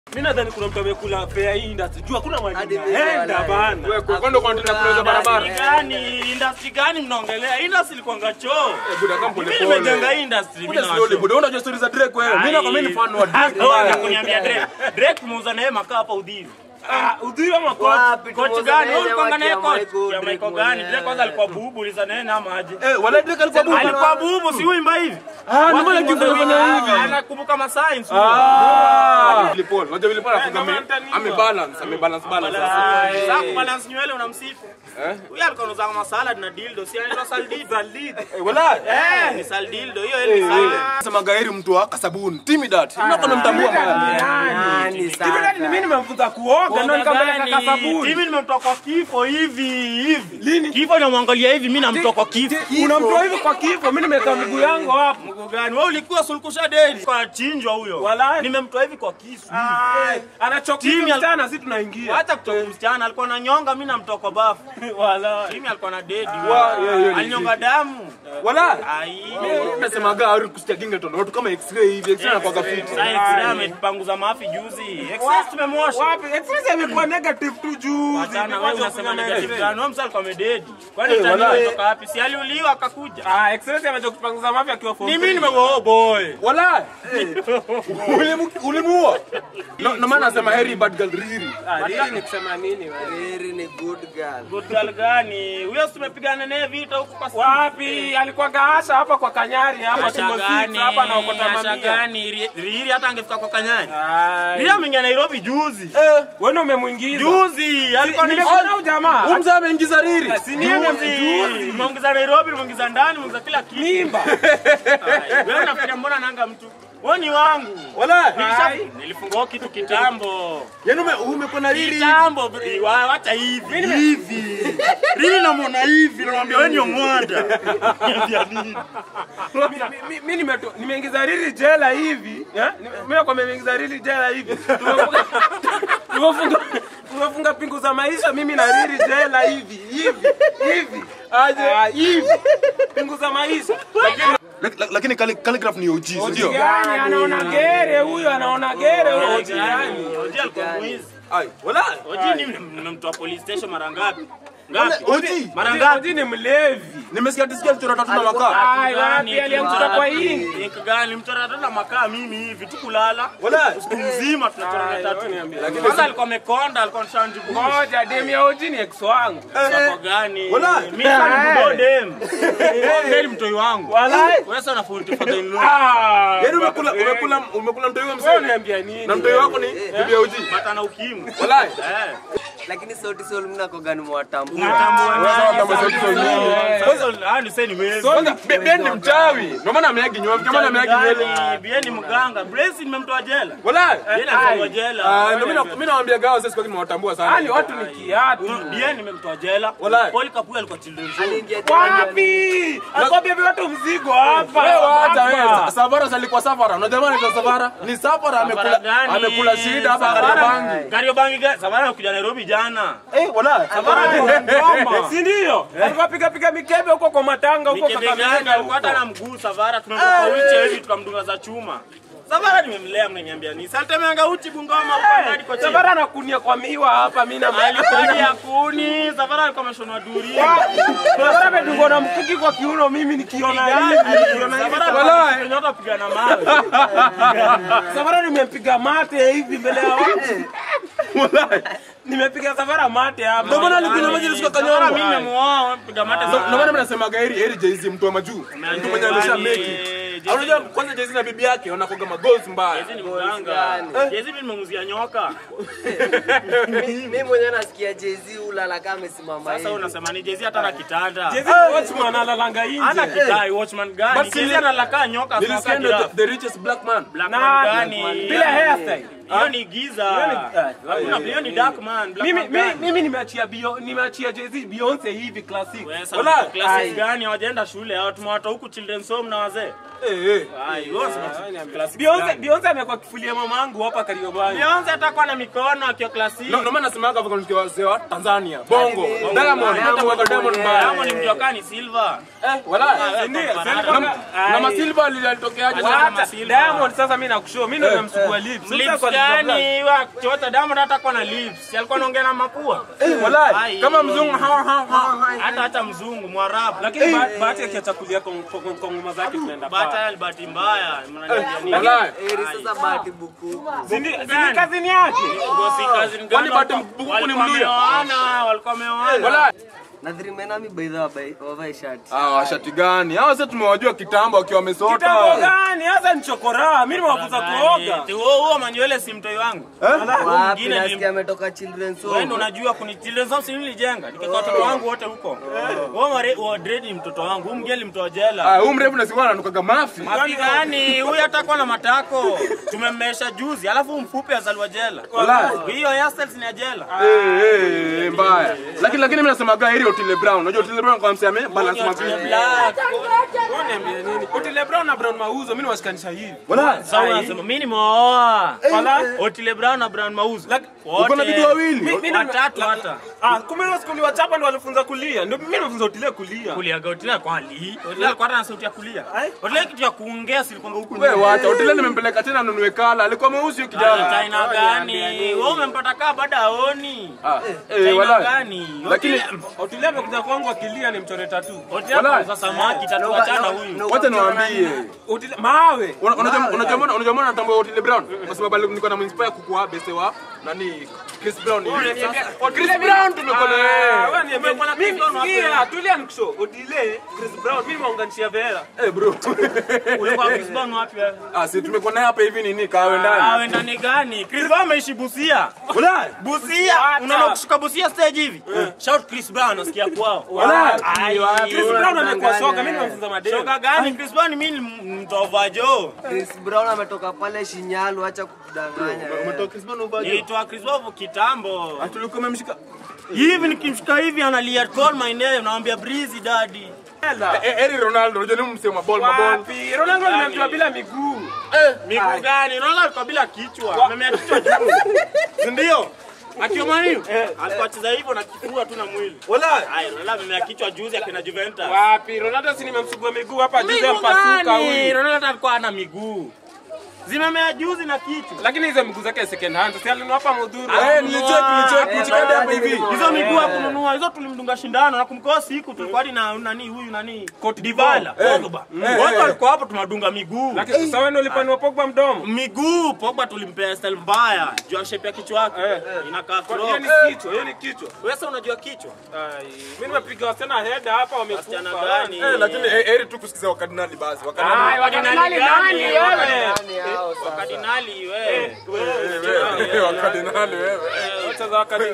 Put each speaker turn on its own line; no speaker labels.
Mimi nadhani kuna mtu amekula fare hii industry. Jua hakuna
Hadi
mwalimu.
mimi
Enda
walai.
bana.
Wewe kwa kwenda kwa tena kuuza barabara.
Industry gani? Industry gani mnaongelea? Industry ilikuwanga choo.
Eh, buda kama pole
Mimi
pole.
nimejenga industry mimi
Buda
na
slowly
washo.
buda. Unajua stories za Drake wewe. Mimi na mimi ni fan wa Drake.
Wewe kuniambia Drake. Drake tumeuza naye makaa hapa udhivi.
Ah, udhiwa makocha.
Wapi
Coach
tumuuze
gani?
naye
Wewe ulikuwa naye
waki ya
coach.
Michael
Ya
Drake
Michael gani?
mwenyewe.
Drake kwanza alikuwa bubu, uliza naye na maji.
Eh, wala Drake alikuwa bubu.
Alikuwa bubu, si uimba hivi.
Ah, ndio maana kifanya hivi.
Anakumbuka masigns.
Ah. Billy Paul. Unajua Billy Paul anafunga
kama
ame
mtaniwa.
ame balance, ame balance balance.
Sasa kubalance nywele unamsifu.
Eh?
Huyu alikuwa anauza kama salad na dildo, si anaitwa saldido. Saldido.
Eh, wala.
Eh, ni saldido. Hiyo ni salad.
Sema gairi mtu wa kasabuni. Timidat. Mnakuwa mnamtambua bana.
Nani
Hivi
sasa?
gani mimi nimemfunza kuoga ndio nikampeleka kasabuni.
Hivi nimemtoa kwa kifo hivi hivi. Lini? Kifo namwangalia hivi, mimi namtoa kwa kifo.
Unamtoa hivi kwa kifo, mimi nimeweka mguu yangu hapo.
Mguu gani? Wewe ulikuwa sulkusha deni. Kwa chinjwa huyo.
Walai.
Nimemtoa hivi kwa kisu.
Ai, Anachokia
Timu ya-
msichana, sisi tunaingia.
Hata kutoka msichana alikuwa na nyonga, mimi namtoa kwa bafu.
Wala.
Mimi alikuwa na dedi.
Wa- yeah, yeah,
Alinyonga damu.
Wala.
Ai.
Nasema gari kusikia Gingleton. Watu kama X-ray hivi. X-ray anakuwa fit.
Sasa X-ray ametupanguza mafi juzi. Excess tumemwosha.
Wapi? Express amekuwa negative tu juu.
Wachana wewe unasema negative gani? Wewe msali kwa mededi. Kwani
Eh,
utani
walai.
kutoka wapi? Si aliuliwa akakuja.
Ah, Express amechoka kupanguza mafia akiwa form
Ni
three.
mimi nimego oh boy.
Wala. Ulimu- Ulimuua. No no maana nasema heri bad girl riri.
Ah, hili ni kusema nini wewe?
Riri ni good girl.
Good girl gani? Huyo si tumepigana naye vita huko kwa simu.
Wapi? Alikuwa gaasha hapa kwa Kanyari hapa
Asha
Timbo
gani?
Six hapa na ukota
Asha
mamia.
gani? Ri- Riri hata angefika kwa Kanyari.
Ai.
Riri ameingia Nairobi juzi.
Eh, wewe ndio umemwingiza.
Juzi alikuwa ni
Nimekuona huyu jamaa.
Huyu mzee ameingiza riri.
Si ni yeye
Juzi. Nimeongeza Nairobi, nimeongeza ndani, nimeongeza kila kitu.
mimba.
Ai, Wewe unafikiria mbona nanga mtu? Wewe ni wangu.
Wala.
Nilisha- Nilifungua kitu kitambo.
Yaani ume- umekuwa na riri.
Kitambo, bri- wa- wacha hivi. Hivi. Riri namwona hivi, namwambia wewe ni omwanda. Niambia nini?
Mi- mi- mi nimeto- nimeingiza rili jela hivi eh? Ni- mimi kwa nimeingiza rili jela hivi Tumefunga- tumefunga tumefunga pingu za maisha mimi na rili jela hivi hivi hivi aje hivi pingu za maisha
Lak- lak- Lakini Calli- Calligraph ni OG, si ndio?
gani anaona gere huyo anaona gere huyo
Oji gani? Oji alikuwa mwizi.
Ai, wala.
Oji ni- nimemtoa police station mara ngapi? Ngapi?
OG.
Mara ngapi?
Oji ni mlevi
Nimesikia tisikia mchoro tatu na makaa.
Ai, wapi alianguka kwa hii
Ink gani? Mchora tatu na makaa mimi hivi tu kulala.
Wala.
Siku mzima tunachora
Ai,
tatu.
wewe niambie.
Kwanza alikuwa amekonda, alikuwa anashanjibu.
moja demu ya Oji ni ex wangu
Sako gani?
Wala.
Mimi sana ni bodem. Bodem mtoi wangu.
walai
Wewe sana fundi father in law.
ah
Yaani umekula umekula umekula mtoi wa
wewe
mzee.
niambia nini
Na mtoi wako ni bibi ya OG.
Bata na ukimwi.
Wala.
Eh.
Lakini sauti sol mnakogani mwatambua.
Unatambua nani?
kama sauti sol nini?
Sasa ah ni sasa ni wewe.
Kwanza Be- Ben ni mchawi. Ndio maana ameagi nywele. Ndio maana ameagi nywele.
Bien ni mganga. Brace nimemtoa jela.
Wala.
Bien alifungwa jela.
Ah, ndio mimi na- mimi nawaambia gawa sasa kwa nimewatambua sana.
yani watu ni kiatu
Bien nimemtoa jela.
Walai.
Paul Kapuya alikuwa children's home.
Aliingia
wapi akwambia watu mzigo hapa
Wewe wacha
hapa.
wewe. Savara alikuwa Savara. Unajua maana ni Savara? Ni Savara amekula
gani?
amekula shida hapa
Savara.
Kariobangi.
Kariobangi gani? Savara alikuja Nairobi jana.
Eh, wala.
Ngoma.
si ndio alikuwa piga piga mikebe huko kwa matanga huko
Mikebe gani?
Kakamega
Alikuwa hata na mguu Savara tumemtoka uchi hivi tukamdunga za chuma. Savara nimemlea mnaniambia nini? Sasa temeanga uchi Bungoma upandadi kwa chini.
Savara anakunia kwa miwa hapa mimi na
Alikuwa ya kuni. Savara alikuwa ameshonwa duri.
Savara amedungwa na mkuki kwa kiuno mimi nikiona hivi nikiona hivi
Savara nyota pigana mawe.
Savara nimempiga mate hivi mbele ya watu nimepiga Savara mate hapa
Ndio maana alikunywa maji alisika
Savara
kanyongo.
mimi nimemuoa piga mate
Ndio
sana.
maana mimi nasema gairi heri Jay-Z mtu wa majuu. Mtu mwenye amesha make it.
Jay-Z.
Unajua kwanza Jay-Z na bibi yake wanakoga magoals mbaya.
Jezi ni mganga. Jezi mimi nimemuzia nyoka.
Mimi mwenyewe nasikia Jay-Z ulala kama amesimama
Sasa
hivi.
unasema ni Jezi hata na kitanda.
Jezi watchman analanga
Ana
nje
kitai watchman gani?
But
Jezi
sili-
analaka nyoka
Nilisikia
sana
ndio
kila.
the richest black man.
Black
Na-
man gani?
bila hairstyle
Hiyo ni giza. Hakuna hiyo ni dark man. Black
mimi
man
mimi
gani?
mimi nimeachia Bio- nimeachia Jay-Z Beyonce hivi classic
Wewe sasa
Wala.
uko classes gani? Hawajaenda shule. Hao tumewatoa huku children's home na wazee.
Eh eh.
Ai, wewe unasema classic.
Beyonce Beyonce amekuwa kifulia mamangu hapa Kariobangi
Beyonce atakuwa na mikono akiwa classic.
Ndio maana nasema hapa kwa wazee wa Tanzania. Tanzania. Bongo.
Diamond.
Diamond, mmoja wa Diamond mbaya.
Diamond mjua kani Silva.
Eh, wala.
Ndio,
Na-
Silva-
Na na
Ai.
masilva alitokeaje?
Wacha.
Wacha,
Masilva.
Diamond sasa mimi nakushua mimi ndo namsugua lips. Sasa
Lips
kwa
gani wa chota Diamond hata kwa na lips. Si alikuwa anaongea na mapua.
Eh, wala.
Ai.
Kama mzungu ha ha ha.
Hata hata mzungu Mwarabu.
lakini ba- bahati akiachakulia kwa kwa- kwa ngoma zake tunaenda
Bahati
paa.
ni bahati mbaya. Mnaniambia nini?
Wala.
Eri sasa bahati buku.
Si ndi- si ni kazini yake.
Ngosi kazi ni
Kwani
gani?
Bahati Bukuku ni
Walikuwa
Mluya?
wameoana, walikuwa wameoana.
Wala.
Na three men ami by the way wavae shati.
Ah, washati gani? Hao sasa tumewajua kitambo wakiwa
Kitambo
wamesota.
gani? Hasa ni chokora. Mimi nimewafunza kuoga.
Ati huo huo manywele si mtoi wangu.
Wapi
mwingine
nasikia ametoka children's
Wewe ndo
home.
unajua kunitiliza si nilijenga. Nikaka watoto wangu wote huko. Wewe mare wa dread ni mtoto wangu. Huyu mgeni mtoa jela.
Ah, huyu mrefu na sikuwa ananukaga mafi.
Mapi gani? Huyu hatakuwa na matako. Tumemmesha juzi. Alafu mfupi azaliwa jela.
Wala.
Hiyo hairstyles ni ya jela.
Eh, eh, eh, mbaya. Lakini lakini mimi nasemaga heri Otile Brown. Unajua Otile Brown kwa mseme balance
Otile
mapi.
Black.
Wewe niambie nini? Otile Brown na Brown Mauzo mimi niwashikanisha hivi.
Wala.
Sasa unasema mimi nimeoa.
Wala.
Otile Brown na Brown Mauzo.
Like,
Uko na bibi wawili?
Mi- mimi
Watatu hata.
Ah, kumbe hiyo skuli wachapa ndo walifunza kulia. Ndio mimi nimefunza Otile kulia.
Kulia Otile kwa ali. Otile alikuwa na sauti ya kulia.
Ai.
Otile kitu ya kuongea si kwamba huku
Wewe wacha. Otile nimempeleka tena anunue kala. Alikuwa mweusi huyo kijana.
China gani? Wewe umempata kaa baada aoni.
Ah, eh,
China
wala.
gani?
Lakini
Otile amekuja kwangu akilia ni mchore tatu.
Otile
Wala.
kwa samaki tatu achana huyu.
wacha niwaambie.
Otile mawe.
Una- Unajua unajua mbona unajua mbona natambua Otile Brown? Kwa sababu ali- nilikuwa naminspire kukuwa bese wa nani Chris Brown. Chris Brown tumekuwa na
Ah,
yeye.
wewe niambie mwana mimi sikia, tulia nikusho. Otile, Chris Brown mimi nimeunganishia Vera.
Eh bro.
Ulikuwa Chris Brown wapi wewe?
Ah, si tumekuwa naye hapa hivi nini kawe ndani.
Awe ndani gani? Chris Brown ameishi Busia.
Wala.
Busia. Unaona kushuka Busia stage hivi? Shout Chris Brown nasikia kwao.
Wala.
Ai,
Chris Brown amekuwa soka, mimi nimemfunza madeni.
Shoka gani? Chris Brown mimi ni mtova jo.
Chris Brown ametoka pale Shinyalu, acha kudanganya.
Umetoka Chris Brown uvaje?
Nilitoa Chris Brown kitambo.
Atulikuwa umemshika.
Hivi nikimshika hivi analia call my name naambia breezy daddy.
Eh, Eri Ronaldo, unajua ni msemo wa ball maball.
Wapi? Ronaldo nimemtoa bila miguu.
Miguu gani? Unaona alikuwa bila kichwa. Amemea kichwa juu. Si ndio? Akiwa mwalimu alikuwa acheza hivyo na kifua tu na mwili.
Wala.
Haya, Ronaldo amemea kichwa juzi akina Juventus.
Wapi? Ronaldo si nimemsugua miguu hapa juzi
Miguu
mpasuka
gani?
huyu.
Ronaldo alikuwa ana miguu. Zimemea juzi na kichwa.
Lakini hizo miguu zake second hand. Si alinunua hapa Mudhuru.
Eh, nilicheck nilicheck nichikade hapa hivi.
Hizo miguu hakununua, hizo tulimdunga shindano na kumkoa siku tulikuwa hadi na nani huyu nani Dybala, Pogba. Wote walikuwa hapo tunadunga miguu.
Lakini sasa wewe ndio ulipanua Pogba mdomo.
Miguu Pogba tulimpea style mbaya. Jua shape ya kichwa yake. Inakaa
Hiyo
crop.
ni kichwa, hiyo ni kichwa.
Wewe sasa unajua kichwa?
Ai, mimi nimepiga wasichana head hapa
Wasichana
wamekufa.
gani?
Eh, lakini eh, Eri tu kusikiza wakardinali basi.
Ai,
Wakardinali.
wakadinali nani wewe?
Nani hao sasa?
Kardinali wewe.
Wakardinali wewe.
Wacha za wakadinali.